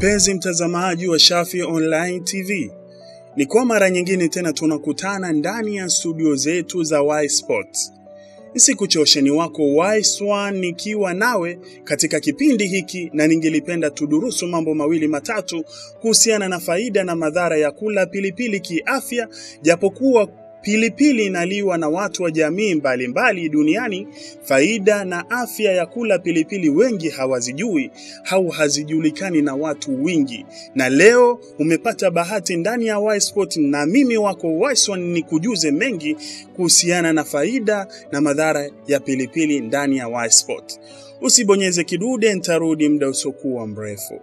Mpenzi mtazamaji wa Shafi Online TV, ni kwa mara nyingine tena tunakutana ndani ya studio zetu za Y Sports. Nisikuchosheni wako Y1 nikiwa nawe katika kipindi hiki, na ningelipenda tudurusu mambo mawili matatu kuhusiana na faida na madhara ya kula pilipili kiafya, japokuwa pilipili inaliwa na watu wa jamii mbalimbali mbali duniani. Faida na afya ya kula pilipili wengi hawazijui au hazijulikani na watu wingi, na leo umepata bahati ndani ya Y Sport, na mimi wako Y1 ni kujuze mengi kuhusiana na faida na madhara ya pilipili ndani ya Y Sport. Usibonyeze kidude, nitarudi muda usiokuwa mrefu.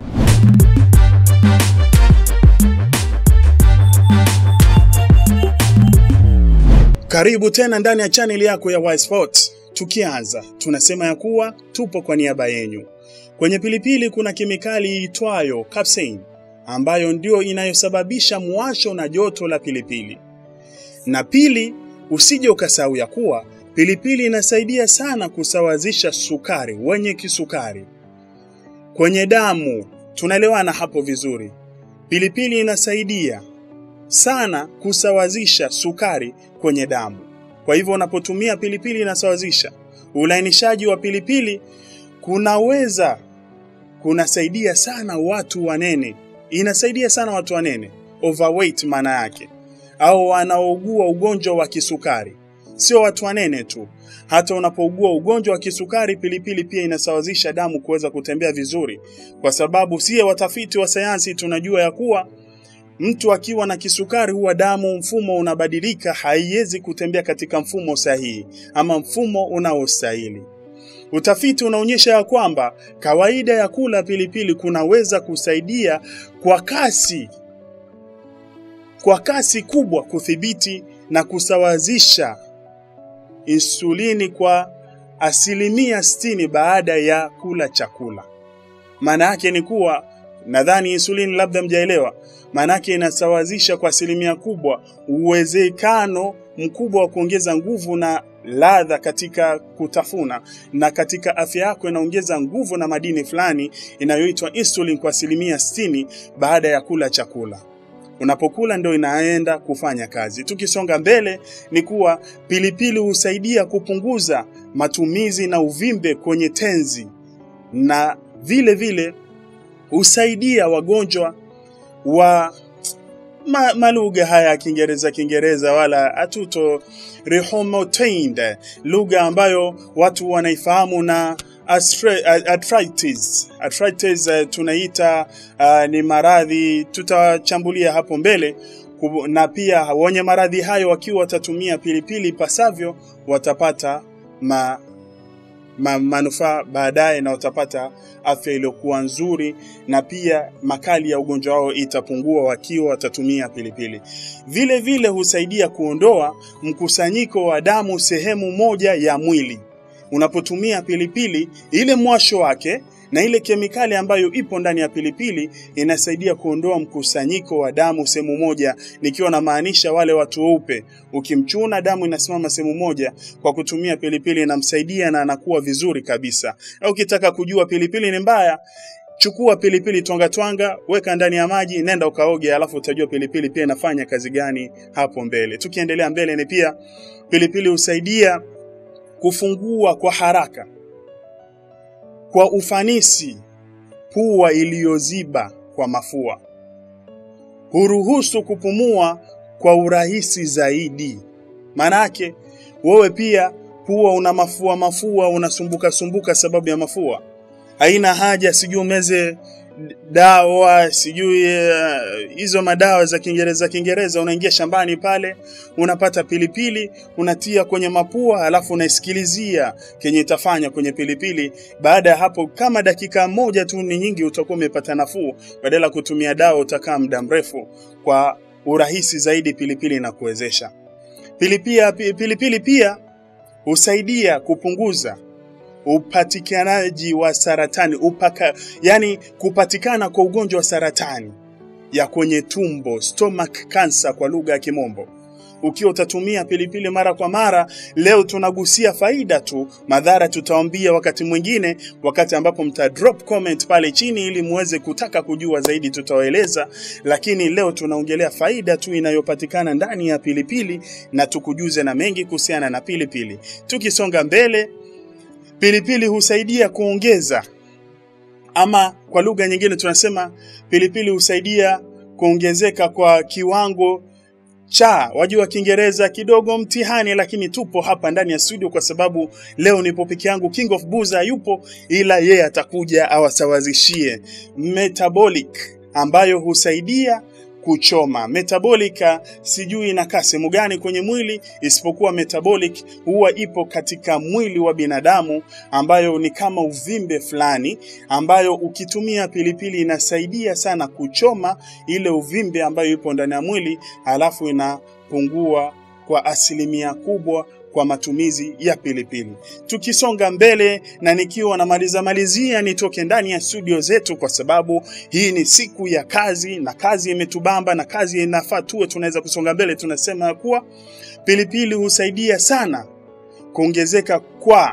Karibu tena ndani ya chaneli yako ya Y Sport. Tukianza tunasema ya kuwa tupo kwa niaba yenyu. Kwenye pilipili kuna kemikali iitwayo capsaicin ambayo ndio inayosababisha mwasho na joto la pilipili. Na pili, usije ukasahau ya kuwa pilipili inasaidia sana kusawazisha sukari wenye kisukari kwenye damu. Tunaelewana hapo vizuri? Pilipili inasaidia sana kusawazisha sukari kwenye damu. Kwa hivyo unapotumia pilipili inasawazisha. Ulainishaji wa pilipili kunaweza kunasaidia sana watu wanene, inasaidia sana watu wanene, overweight maana yake, au wanaougua ugonjwa wa kisukari. Sio watu wanene tu, hata unapougua ugonjwa wa kisukari, pilipili pia inasawazisha damu kuweza kutembea vizuri, kwa sababu sie watafiti wa sayansi tunajua ya kuwa mtu akiwa na kisukari huwa damu mfumo unabadilika, haiwezi kutembea katika mfumo sahihi ama mfumo unaostahili. Utafiti unaonyesha ya kwamba kawaida ya kula pilipili kunaweza kusaidia kwa kasi kwa kasi kubwa kudhibiti na kusawazisha insulini kwa asilimia sitini baada ya kula chakula. Maana yake ni kuwa nadhani insulini labda mjaelewa, maanake inasawazisha kwa asilimia kubwa uwezekano mkubwa wa kuongeza nguvu na ladha katika kutafuna, na katika afya yako inaongeza nguvu na madini fulani inayoitwa insulin kwa asilimia sitini baada ya kula chakula. Unapokula ndio inaenda kufanya kazi. Tukisonga mbele, ni kuwa pilipili husaidia kupunguza matumizi na uvimbe kwenye tenzi na vile vile husaidia wagonjwa wa ma, malugha haya ya Kiingereza Kiingereza wala atuto rheumatoid, lugha ambayo watu wanaifahamu na arthritis. Arthritis uh, tunaita uh, ni maradhi tutachambulia hapo mbele, na pia wenye maradhi hayo wakiwa watatumia pilipili pasavyo watapata ma, ma, manufaa baadaye na watapata afya iliyokuwa nzuri, na pia makali ya ugonjwa wao itapungua wakiwa watatumia pilipili. Vile vile husaidia kuondoa mkusanyiko wa damu sehemu moja ya mwili. Unapotumia pilipili, ile mwasho wake na ile kemikali ambayo ipo ndani ya pilipili inasaidia kuondoa mkusanyiko wa damu sehemu moja, nikiwa namaanisha wale watu weupe. Ukimchuna damu inasimama sehemu moja, kwa kutumia pilipili inamsaidia na anakuwa vizuri kabisa. Au ukitaka kujua pilipili ni mbaya, chukua pilipili twanga twanga, weka ndani ya maji, nenda ukaoge, alafu utajua pilipili pia inafanya kazi gani hapo mbele. Tukiendelea mbele, ni pia pilipili husaidia kufungua kwa haraka kwa ufanisi pua iliyoziba kwa mafua, huruhusu kupumua kwa urahisi zaidi. Maanake wewe pia pua una mafua mafua, unasumbuka sumbuka sababu ya mafua, haina haja sijui umeze dawa sijui hizo uh, madawa za Kiingereza Kiingereza. Unaingia shambani pale, unapata pilipili, unatia kwenye mapua, alafu unaisikilizia kenye itafanya kwenye pilipili. Baada ya hapo, kama dakika moja tu ni nyingi, utakuwa umepata nafuu. Badala ya kutumia dawa, utakaa muda mrefu. Kwa urahisi zaidi, pilipili inakuwezesha. Pilipili, pilipili pia husaidia kupunguza upatikanaji wa saratani upaka, yani kupatikana kwa ugonjwa wa saratani ya kwenye tumbo, stomach cancer kwa lugha ya Kimombo. ukiwa utatumia pilipili mara kwa mara. Leo tunagusia faida tu, madhara tutawaambia wakati mwingine, wakati ambapo mta drop comment pale chini ili muweze kutaka kujua zaidi, tutawaeleza. Lakini leo tunaongelea faida tu inayopatikana ndani ya pilipili na tukujuze na mengi kuhusiana na pilipili. Tukisonga mbele, pilipili husaidia kuongeza ama kwa lugha nyingine tunasema pilipili husaidia kuongezeka kwa kiwango cha wajua Kiingereza kidogo mtihani, lakini tupo hapa ndani ya studio kwa sababu leo nipo peke yangu. King of Buza yupo, ila yeye atakuja awasawazishie metabolic ambayo husaidia kuchoma. Metabolic sijui inakaa sehemu gani kwenye mwili, isipokuwa metabolic huwa ipo katika mwili wa binadamu, ambayo ni kama uvimbe fulani, ambayo ukitumia pilipili inasaidia sana kuchoma ile uvimbe ambayo ipo ndani ya mwili, halafu inapungua kwa asilimia kubwa kwa matumizi ya pilipili. Tukisonga mbele na nikiwa namaliza malizia, nitoke ndani ya studio zetu, kwa sababu hii ni siku ya kazi na kazi imetubamba na kazi inafaa tuwe tunaweza kusonga mbele. Tunasema kuwa pilipili husaidia sana kuongezeka kwa,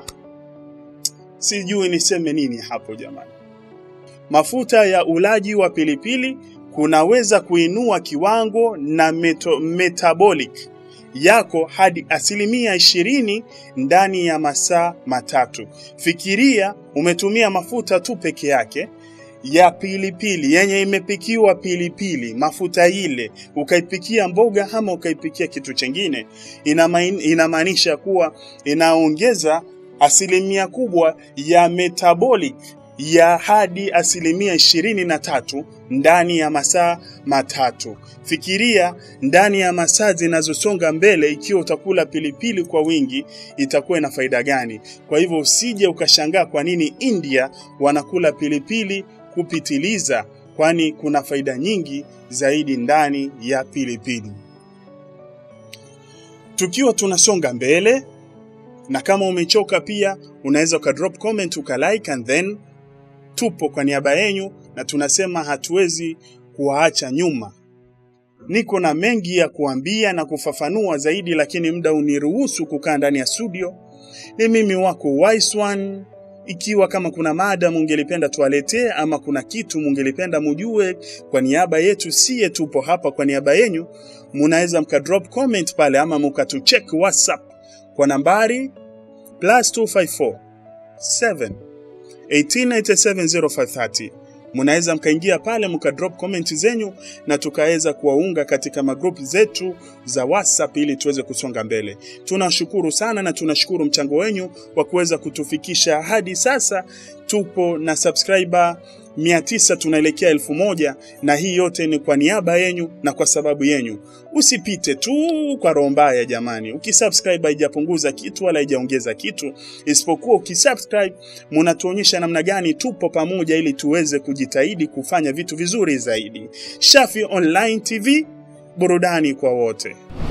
sijui niseme nini hapo jamani, mafuta ya ulaji wa pilipili kunaweza kuinua kiwango na meto, metabolic yako hadi asilimia ishirini ndani ya masaa matatu. Fikiria umetumia mafuta tu peke yake ya pilipili yenye imepikiwa pilipili, mafuta ile ukaipikia mboga ama ukaipikia kitu chengine, inamaanisha kuwa inaongeza asilimia kubwa ya metabolic ya hadi asilimia ishirini na tatu ndani ya masaa matatu. Fikiria ndani ya masaa zinazosonga mbele, ikiwa utakula pilipili kwa wingi, itakuwa ina faida gani? Kwa hivyo usije ukashangaa kwa nini India wanakula pilipili kupitiliza, kwani kuna faida nyingi zaidi ndani ya pilipili. Tukiwa tunasonga mbele, na kama umechoka pia unaweza ukadrop comment ukalike and then tupo kwa niaba yenyu na tunasema hatuwezi kuwaacha nyuma. Niko na mengi ya kuambia na kufafanua zaidi, lakini muda uniruhusu kukaa ndani ya studio. Ni mimi wako Wise One. Ikiwa kama kuna mada mungelipenda tuwaletee ama kuna kitu mungelipenda mujue kwa niaba yetu, siye tupo hapa kwa niaba yenyu, munaweza mkadrop comment pale ama mukatucheck WhatsApp kwa nambari plus 254 7 18970 Munaweza mkaingia pale mkadrop comment zenyu na tukaweza kuwaunga katika magrupu zetu za WhatsApp ili tuweze kusonga mbele. Tunashukuru sana na tunashukuru mchango wenyu wa kuweza kutufikisha hadi sasa. Tupo na subscriber 900 tunaelekea elfu moja na hii yote ni kwa niaba yenyu na kwa sababu yenyu. Usipite tu kwa roho mbaya jamani. Ukisubscribe haijapunguza kitu wala haijaongeza kitu, isipokuwa ukisubscribe munatuonyesha namna gani tupo pamoja ili tuweze kujitahidi kufanya vitu vizuri zaidi. Shafi Online TV, burudani kwa wote.